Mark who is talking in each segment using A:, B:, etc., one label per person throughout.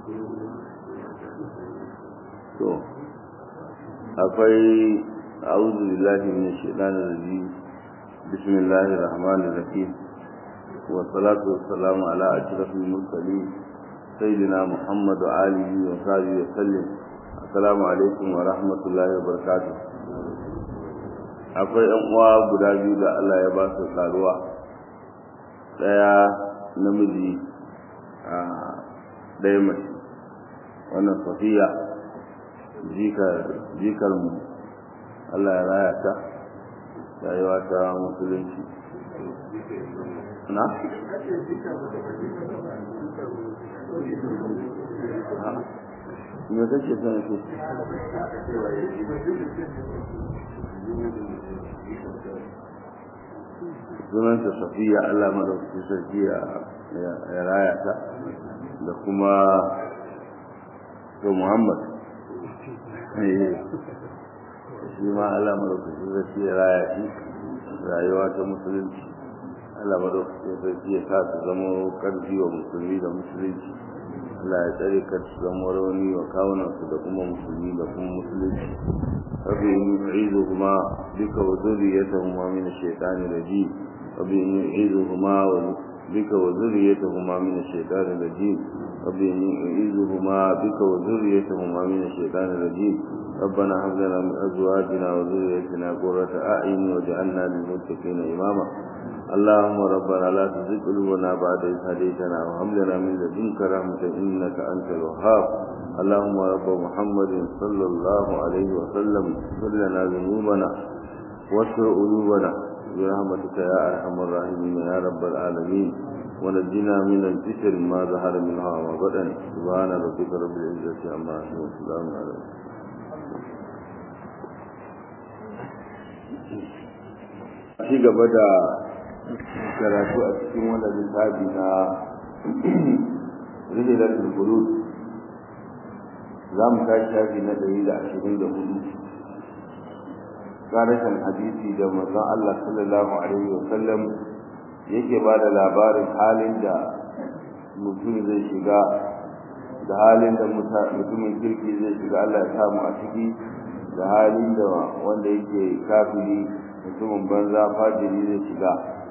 A: to akwai a'udhu billahi minash shaitanir rajim bismillahir rahmanir rahim wa salatu wassalamu ala ashrafil mursalin sayyidina muhammad wa alihi wa sahbihi wa sallam assalamu alaikum wa rahmatullahi wa barakatuh akwai yan uwa guda biyu da Allah ya ba su karuwa daya namiji a daya mace wannan safiya jikar mu Allah ya raya ta rayuwa ta musulunci na? me kake son shi sunanta safiya Allah madaukakin sarki ya raya ta da kuma to Muhammad shi ma Allah madaukakin sarki ya raya shi rayuwa ta musulunci Allah madaukakin sarki ya sa su zama karfi wa musulmi da musulunci Allah ya tsare ka su zama rauni wa kawunan su da kuma musulmi da kuma musulunci rabbi in yu'izuhuma bika wa dhurriyyatahuma min ash-shaytani rajim rabbi in yu'izuhuma wa bika wa dhurriyyatahuma min ash-shaytani rajim rabbi in yu'izuhuma bika wa dhurriyyatahuma min ash-shaytani rajim ربنا هب لنا من ازواجنا وذريتنا قرة اعين واجعلنا للمتقين اماما اللهم ربنا لا تزغ قلوبنا بعد إذ هديتنا وهب لنا من لدنك رحمة إنك أنت الوهاب اللهم رب محمد صلى الله عليه وسلم اغفر لنا ذنوبنا واستر قلوبنا برحمتك يا أرحم الراحمين يا رب العالمين ونجنا من الفتن ما ظهر منها وما بطن سبحان ربك رب العزة عما يصفون وسلام على ci gaba da karatu a cikin wannan littafi na rihilatul qulub za mu tashi shafi na ɗari da ashirin da hudu karashin hadisi da manzon Allah sallallahu alaihi wa sallam yake ba da labarin halin da mutum zai shiga da halin da mutumin kirki zai shiga Allah ya samu a ciki da halin da wanda yake kafiri mutumin banza fajiri zai shiga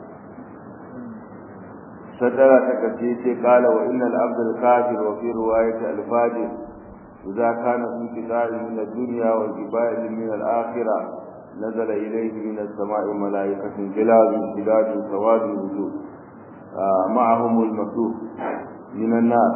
A: sadara ta kace ce kala wa innal abdul kafir wa fi riwayat al fajir idza kana fi qita'i min ad-dunya wa qiba'i min al-akhirah nazala ilayhi min as-sama'i malaikatun gilazun shidadun sawadun wujuh ma'ahum al-maktuh min an-nar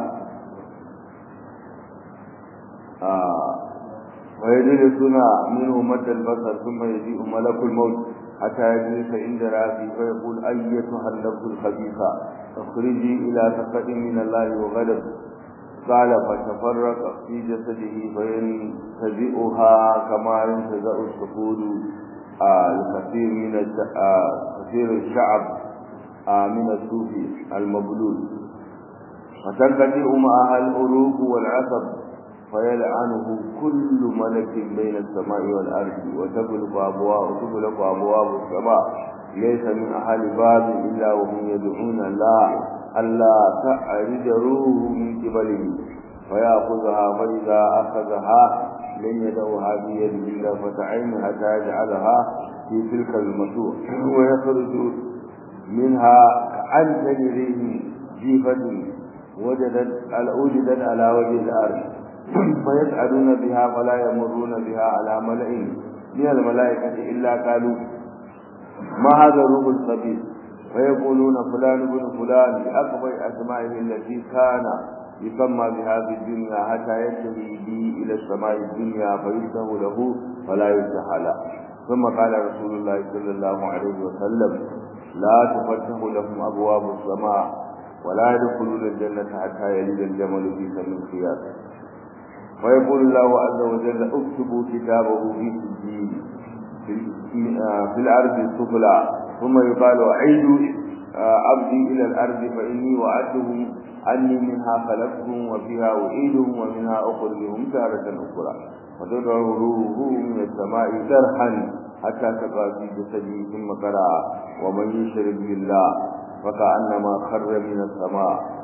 A: ويجلسون منه مد البصر ثم يجيء ملك الموت حتى يجلس عند راسه فيقول أيتها النفس الخبيثة اخرجي إلى سخط من الله وغضب قال فتفرق في جسده فينتزئها كما ينتزع السفود الكثير من كثير الشعب من الصوف المبلول فتنقطع معها الأروق والعصب فيلعنه كل ملك بين السماء والأرض وتغلق أبواب وتغلق أبواب السماء ليس من أهل باب إلا وهم يدعون الله ألا تعرج روحه من قبله فيأخذها فإذا أخذها لن يدعوها بيده إلا فتعين حتى يجعلها في تلك المسوح ويخرج منها كأن ريح جيفة وجدت وجدت على وجه الأرض فيسعدون بها فلا يمرون بها على ملأ من الملائكة إلا قالوا ما هذا الروح الخبيث فيقولون فلان بن فلان بأكبر أسمائه التي كان يسمى بها في الدنيا حتى ينتهي به إلى السماء الدنيا فيفتح له فلا يفتح له ثم قال رسول الله صلى الله عليه وسلم لا تفتح لهم أبواب السماء ولا يدخلون الجنة حتى يلد الجمل في سم الخياط ويقول الله عز وجل اكتبوا كتابه في سجين في الأرض السفلى ثم يقال أعيدوا عبدي إلى الأرض فإني وعدتهم أني منها خلقتهم وفيها أعيدهم ومنها أخرجهم تارة أخرى وتدعو روحه من السماء درحا حتى تقع في جسده ثم قرأ ومن يشرك بالله فكأنما خر من السماء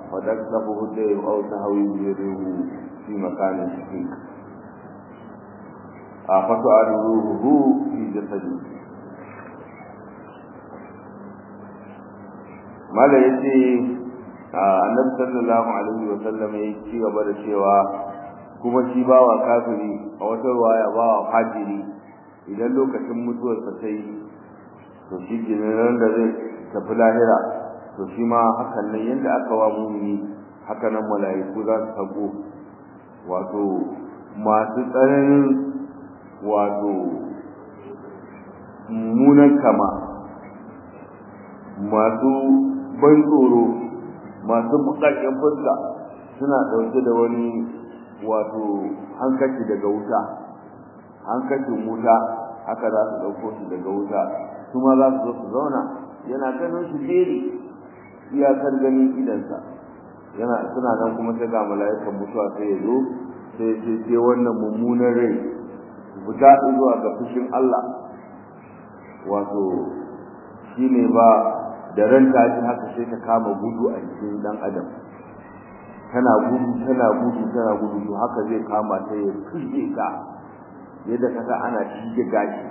A: فتكتفه الدين أو تهوي بيده في مكان شقيق فتعاد روحه في جسده mala ya ce annabi sallallahu alaihi wa sallam ya ci gaba da cewa kuma shi bawa kafiri a wata ruwaya bawa fajiri idan lokacin mutuwarsa ta yi to shi kenan da zai tafi lahira to shi ma hakan nan yadda aka wa mumini haka nan mala'iku za su tago wato masu tsananin wato mummunan kama masu ban tsoro masu bukakken fuska suna ɗauke da wani wato hankaci daga wuta hankacin wuta haka za su ɗauko shi daga wuta su ma za su zo su zauna yana ganin su jeri iyakar ganin idansa yana suna nan kuma sai ga mala'ikan mutuwa sai ya zo sai ce sai wannan mummunan rai fita zuwa ga fushin Allah wato shine ba da ran ta ji haka sai ta kama gudu a cikin dan adam tana gudu tana gudu tana gudu to haka zai kama ta ya fije ta yadda kaga ana shige gashi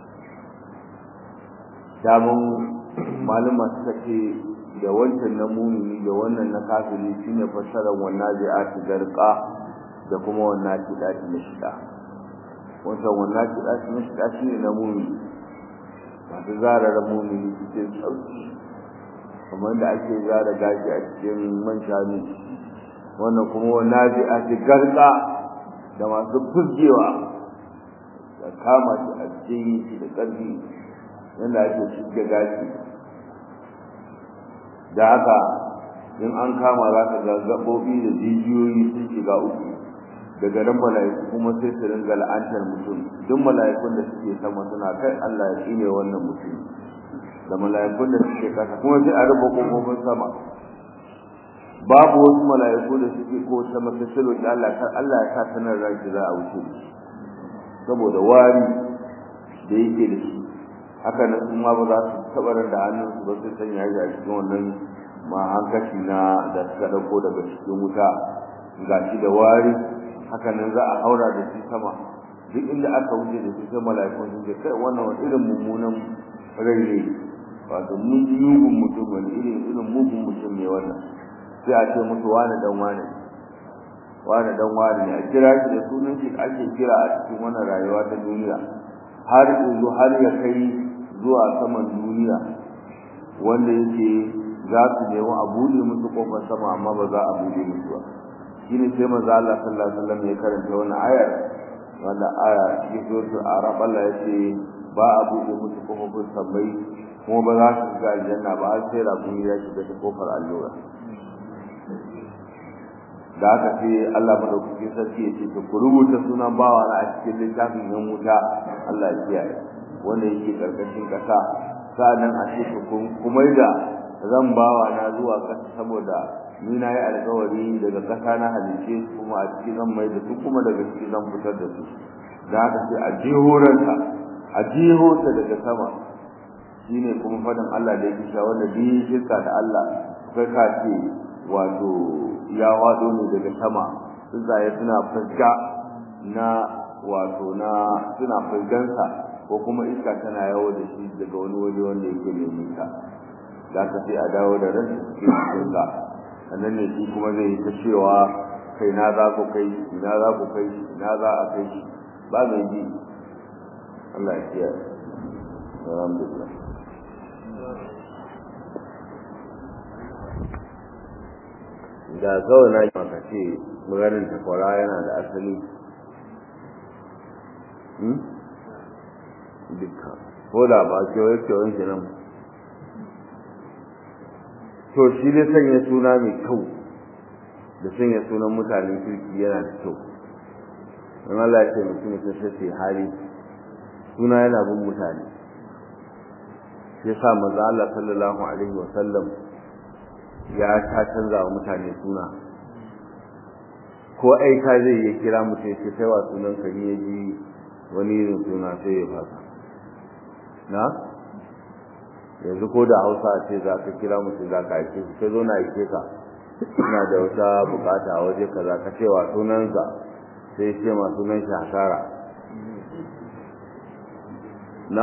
A: damun malama suka ce da wancan na mumini da wannan na kafiri shine fassarar wannan zai ati garka da kuma wannan kidati na shida wancan wannan kidati na shida shine na mumini masu zarar mumini cikin sauki kamar da ake zara gashi a cikin man shanu wannan kuma wannan zai ati garka da masu fuzgewa da kama shi a cikin shi da ƙarfi yadda ake shige gashi da haka in an kama za ka ga gaɓoɓi da jijiyoyi sun shiga uku daga nan mala'iku kuma sai su ringa la'antar mutum duk mala'ikun da suke sama suna kai Allah ya tsine wannan mutum da mala'ikun da suke kasa kuma sai a rufe kofofin sama babu wasu mala'iku da suke ko sama sai su roƙi Allah kar Allah ya sa sanar ranki za a wuce saboda wari da yake da shi haka nan sun ma ba za su taɓa da hannunsu ba sai sanya shi a cikin wannan ma hankaci na da suka ɗauko daga cikin wuta ga shi da wari haka nan za a haura da shi sama duk inda aka wuce da shi sai mala'ikun sun ce kai wannan wani irin mummunan rai ne wato mugun mutum wani irin irin mugun mutum ne wannan sai a ce musu wani dan wani wani dan wani ne a kira shi da sunan shi ake kira a cikin wannan rayuwa ta duniya har yanzu har ya kai zuwa saman duniya wanda yake za su nemi a buɗe musu kofar sama amma ba za a buɗe musu ba shine sai manzo Allah sallallahu alaihi wasallam ya karanta wannan ayar wanda aya cikin suratul arab Allah ya ce ba a buɗe musu kofofin sammai kuma ba za su shiga aljanna ba har sai rabuni ya shiga ta kofar allura da haka sai Allah madaukakin sarki ya ce to ku rubuta sunan bawa na a cikin littafin yan wuta Allah ya kiyaye wanda yake karkashin kasa sa'annan a ce kuma da zan bawa na zuwa kasa saboda ni na yi alkawari daga kasa na halice kuma a ciki zan mai da su kuma daga ciki zan fitar da su da haka sai a jihoranta a jihorta daga sama shine kuma fadin Allah da yake cewa wanda bi shirka da Allah kai ka ce wato ya wado ne daga sama tsuntsaye suna fuska na wato na suna fuskansa ko kuma iska tana yawo da shi daga wani waje wanda yake mai nisa da ka sai a dawo da ran cikin cikinsa sannan ne shi kuma zai yi ta cewa kai na za ku kai ina za ku kai ina za a kai shi ba mai ji Allah ya kiyaye alhamdulillah da kawai na maka ce maganin takwara yana da asali dukkan ko da ba kewaye kewayen shi nan to shi ne sanya suna mai kyau da sanya sunan mutanen kirki yana da kyau don Allah ya ce mutum mutum sai sai hali suna yana bin mutane ya sa maza Allah sallallahu alaihi wa sallam ya ta canza wa mutane suna ko aika zai ya kira mutum sai kai wa sunan ka ni ya ji wani irin suna sai ya fasa na yanzu ko da hausa ce za ka kira mutum za ka aike shi kai zo na aike ka ina da wata bukata a waje kaza ka cewa sunansa sai ce ma sunan shi hasara na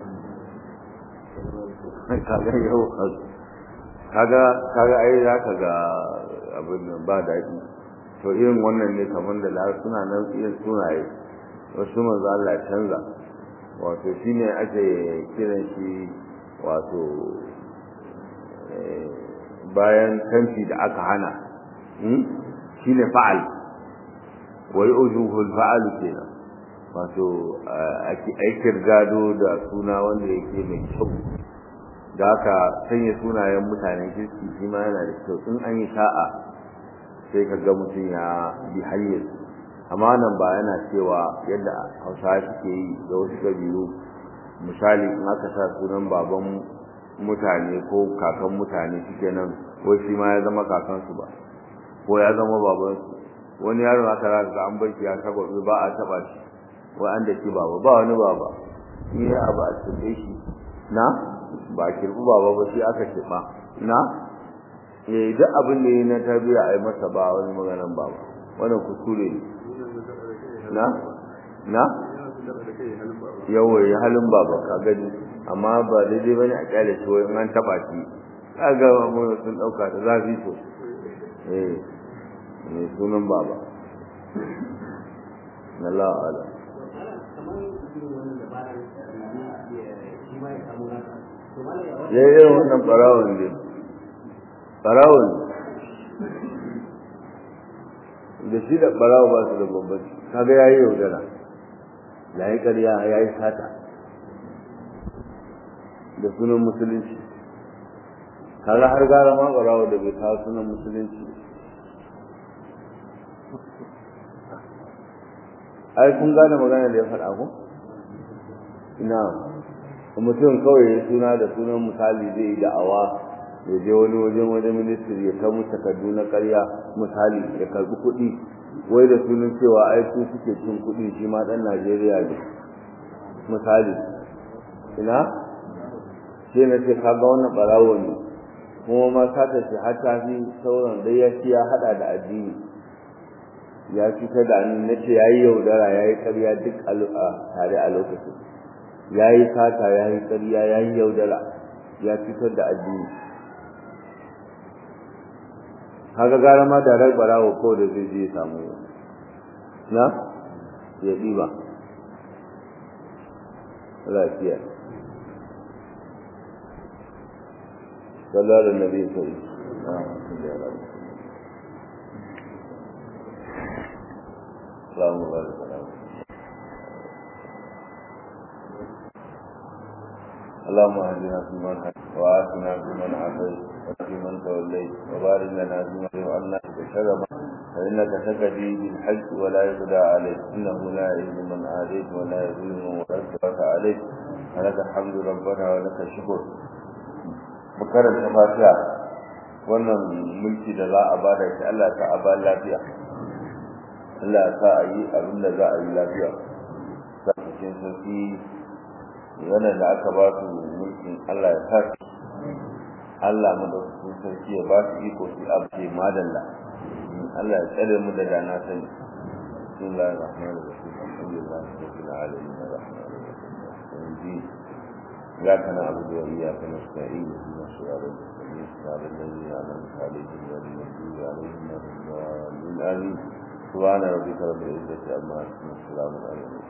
A: kaga yau kaga kaga ai za ka ga abin nan ba daɗi to irin wannan ne kamar da lar suna nan irin sunaye wasu manzo Allah canza wato shine ake kiran shi wato bayan kanci da aka hana shine fa'al wa yujuhul fa'al kenan wato aikin gado da suna wanda yake mai kyau da aka sanya sunayen mutanen kirki shi ma yana da kyau in an yi sa'a sai ka ga mutum ya bi hanyar amma nan ba yana cewa yadda hausawa suke yi da wasu kabilu misali in aka sa sunan baban mutane ko kakan mutane shike nan wai shi ma ya zama kakansu ba ko ya zama babansu wani yaron aka za ga an barki ya saba ba a taba shi wai an da shi baba ba wani baba ni ya abu a cikin shi na ba kirbu baba ba shi aka kirba na eh duk abin da yi na tarbiya ai masa ba wani maganan baba wannan kuskure ne na na yawa ya halin baba ka gani amma ba daidai bane a kyale shi wai an taba shi kaga mun sun dauka da zafi to eh ne sunan baba Allah Allah ya yi wannan ɓarawon ne ɓarawon da shi da ɓarawo ba su da bambanci kaga ya yi yaudara ya yi ƙarya ya yi sata da sunan musulunci kaga har gara ma ɓarawo da bai kawo sunan musulunci ai kun gane magana da ya faɗa ko ina mutum kawai ya suna da sunan misali zai yi da'awa ya je wani wajen wajen ministry ya kamu takardu na karya misali ya karbi kuɗi wai da sunan cewa ai su suke cin kuɗi shi ma ɗan Najeriya ne misali ina sai na ce kaga wannan ɓarawo ne kuma ma sata ce har ta fi sauran dai ya ci ya haɗa da addini ya cutar da ni na ce ya yi yaudara ya yi ƙarya duk a tare a lokacin ya yi sata ya yi ƙarya ya yi yaudara ya fitar da addini haka gara ma da rai barawo ko da zai je samu na ya ɗiba lafiya sallallahu alaihi wasallam اللهم بارك على اللهم اهدنا فيمن هديت وآتنا فيمن عافيت وفيمن توليت وبارك لنا فيما جعلنا بشر فإنك تكفي بالحج ولا يقضى عليك إنه لا يعز من عاديت ولا يذل من ولدت عليك فلك الحمد ربنا ولك الشكر مكرر الفاتحة wannan mulki da za a bada shi Allah ta a ba lafiya Allah ta a yi abin da za a yi lafiya sa cikin sauki wannan da aka ba su mulkin Allah ya sa Allah madaukakin sarki ya ba su iko su abce madalla Allah ya tsare mu da dana sani bismillahir rahmanir rahim alhamdulillahi rabbil alamin arrahmanir rahim إياك نعبد وإياك نستعين اهدنا الصراط المستقيم صراط الذين أنعمت عليهم غير المغضوب عليهم ولا الضالين آمين سبحان ربك رب العزة عما يصفون وسلام على المرسلين